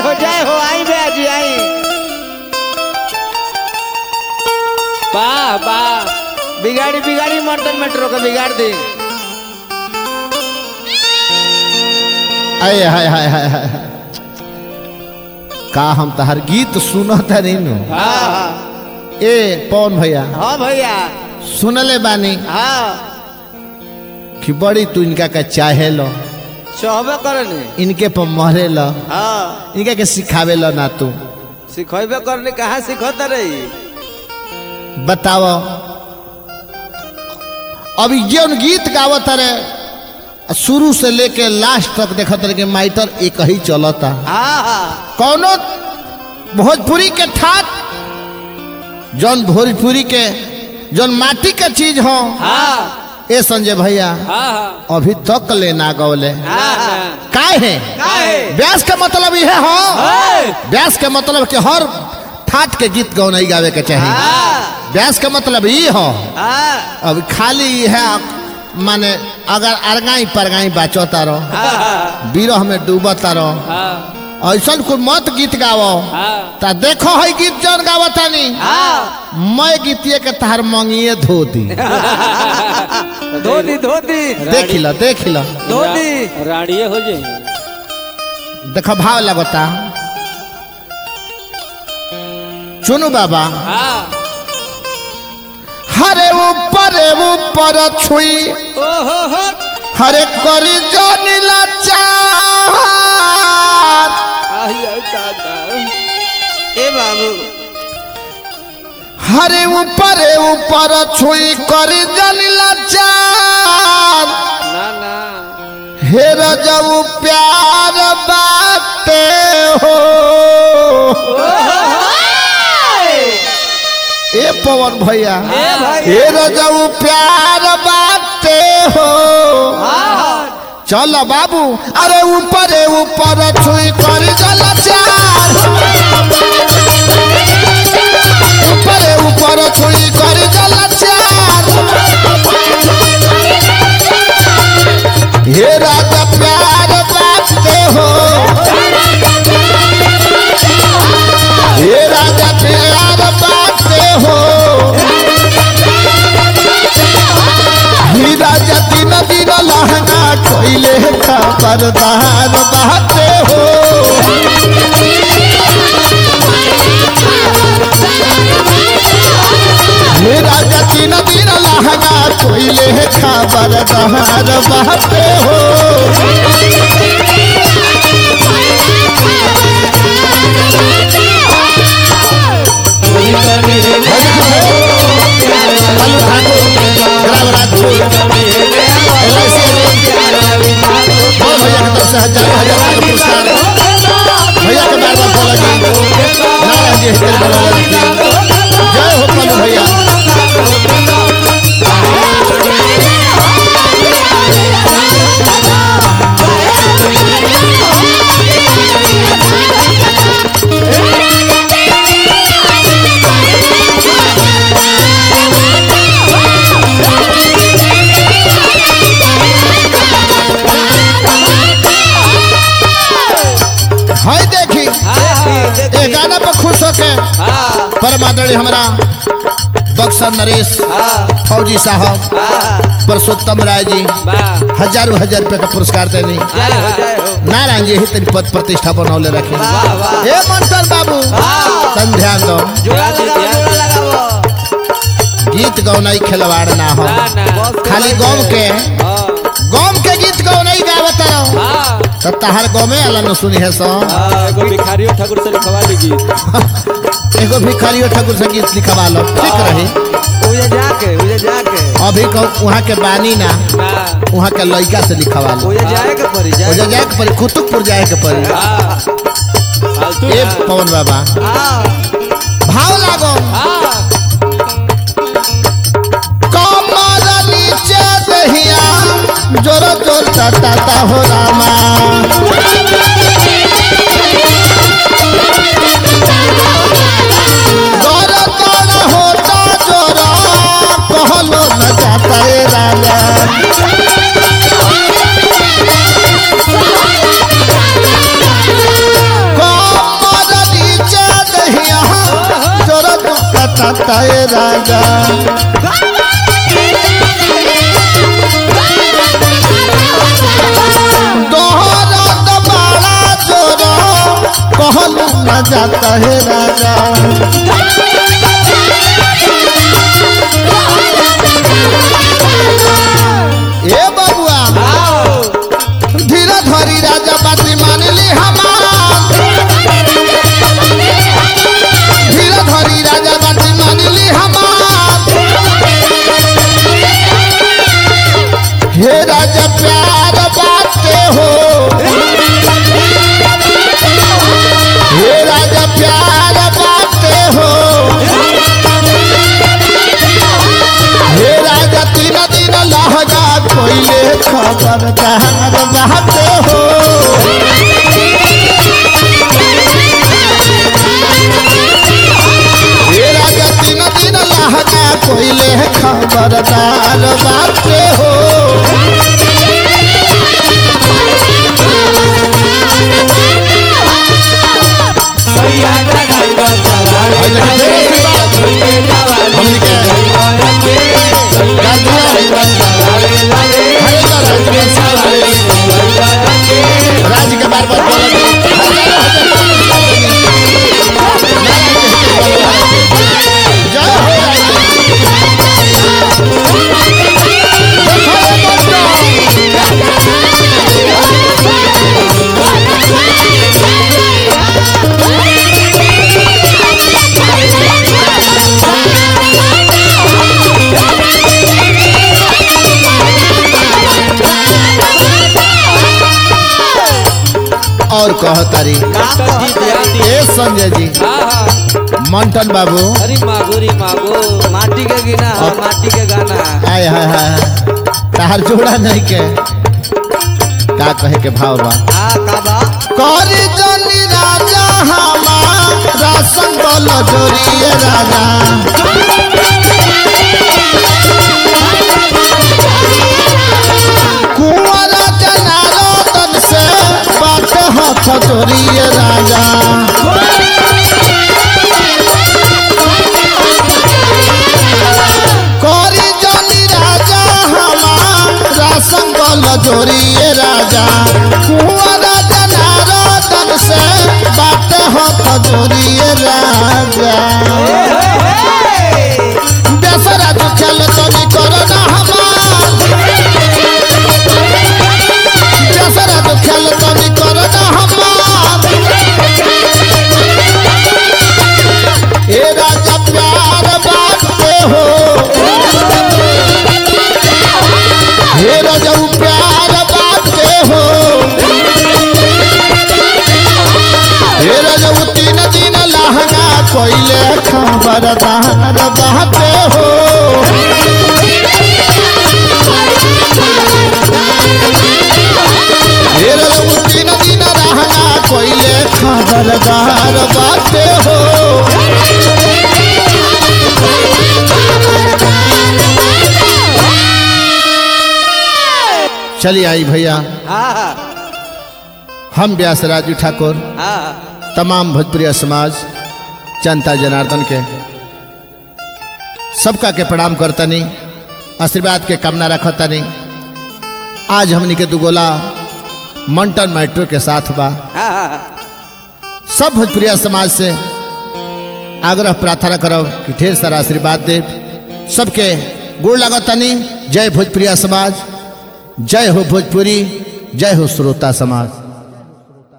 हो जय हो आई बे जी आई वाह वाह बिगाड़ी बिगाड़ी मर्दन मेट्रो को बिगाड़ दी आय हाय हाय हाय हाय का हम तहर गीत सुनत नहीं नु हाँ हाँ ए पवन भैया हाँ भैया सुनले बानी हाँ कि बड़ी तू इनका का चाहे लो सहबे करनी इनके पर मरे लो हाँ इनका के सिखावे लो ना तू सिखेबे करनी कहाँ सिखत रही बताओ अभी जौन गीत गावत रे शुरू से लेके लास्ट तक देखत रहे कि माइटर एक ही चलता हाँ हाँ कौनो भोजपुरी के ठाट जौन भोजपुरी के जौन माटी के चीज हो हाँ ए संजय भैया हाँ अभी तक ले ना गौले हाँ काय है काहे? व्यास का मतलब यह हो है। व्यास का मतलब कि हर ठाट के गीत गौ नहीं गावे के चाहिए हाँ व्यास का मतलब ये हो हाँ अब खाली है माने अगर अरगाई परगाई बाचोता रहो हाँ बिरह में डूबता रहो हाँ ऐसा कोई मत गीत गावो हाँ ता देखो है गीत जौन गावता नहीं हाँ मैं गीतिए के तहार मंगिए धो दी धोती धोती देख लो देख लो धोती राड़िए हो जाए देखो भाव लगता चुनु बाबा हाँ हरे ऊपर ऊपर छुई ओहो हो हरे करी जो नीला चार आई आई दादा ए बाबू हरे ऊपर ऊपर छुई करी जो नीला चार ना ना हे रजऊ प्यार बाटे हो ए पवन भैया ए भैया। हे रजऊ प्यार बाटे हो चलो बाबू अरे ऊपर ऊपर छुई कर जल चार ऊपर ऊपर छुई कर जल चार हे राजा प्यार बाटे हो हे राजा प्यार बाटे हो ही राजा दिन दिन लहंगा कोइले का परदार बाटे हो हे राजा दिन दिन लहंगा कोइले का परदार बाटे हो लालू ठाकुर ग्राम राजपुर LIC ओ भैया के तरफ से हजारों हजार का पुरस्कार भैया के बार बार बोला जी नारायण जी हितेश बोला जी जय हो पल्लू भैया हाय देखी ये गाना पर खुश होके हाँ परमादड़ी हमारा बक्सर नरेश हाँ फौजी साहब हाँ पुरुषोत्तम राय जी वाह हजारों हजार रुपए का पुरस्कार देनी जय हो जय हो नारायण जी ही तेरी पद प्रतिष्ठा बनौले रखे वाह वाह हे मंतर बाबू हाँ। तन ध्यान दो जोड़ा लगाओ जोड़ा लगाओ गीत गौनाई खिलवाड़ ना हो ना ना खाली गौम के हाँ गौम के गीत गौनाई गावत रहो हाँ तो तहार गौमे अला न सुनी है सो हाँ, एगो भिखारियों ठाकुर से लिखवा लीजिए एगो भिखारियो ठाकुर से गीत लिखवा लो ठीक रही उजे जाके उजे जाके अभी कहो वहाँ के बानी ना हाँ वहाँ के लड़का से लिखवा लो उजे जाए के पड़ी ओजा जाए जाए के पड़ी कुतुबपुर जाए के पड़ी हाँ फालतू ए ना। पवन बाबा हाँ भाव लागो हाँ कमर नीचे दहिया जोर जोर टाटा हो रामा जोर जोर होता जोर कहलो न जाता रे राजा कमर न जाता है राजा ए बबुआ धीरा धरी राजा बाती मान ली हमार धीरा धरी राजा बाती मान ली हमार हे राजा प्यार बाते हो हे राजा प्यार बाते हो हे राजा तीन दिन लहजा कोइले खबरदार बाते हो हे राजा तीन दिन लहजा कोइले खबरदार बाते हो हमनी के राज के बार बार बोलत जय हो और कह तारी ए संजय जी मंटन बाबू अरे मागो रे मागो माटी के गिना हाँ, माटी के गाना आय हाय हाय तार जोड़ा नहीं के का कहे के भाव बा आ काबा करी जनी राजा हमारा संबल जोरिए राजा कुंवर जनार्दन से बात हाथ जोरिए राजा करी जनी राजा हमारा संबल जोरिए राजा कुंवर जनार्दन से बात हाथ जोरिए राजा दशरा जो खेल तो भी करना हमार दशरा जो खेल तो भी करना हमार ए राजा प्यार बांटते हो हे राजा वो प्यार बांटते हो हे राजा वो तीन दिन लहंगा कोइले खबरदार बांटते हो हे राजा वो तीन दिन लहंगा कोइले खबरदार बांटते हो चलिए आई भैया हाँ हम व्यास राजू ठाकुर हाँ तमाम भोजपुरी समाज जनता जनार्दन के सबका के प्रणाम करतनी आशीर्वाद के कामना रखतनी आज हमनी के दुगोला मंटन मैट्रो के साथ बा हाँ सब भोजपुरिया समाज से आग्रह प्रार्थना करब कि ढेर सारा आशीर्वाद दे सबके गोड़ लगतनी जय भोजपुरिया समाज जय हो भोजपुरी जय हो श्रोता समाज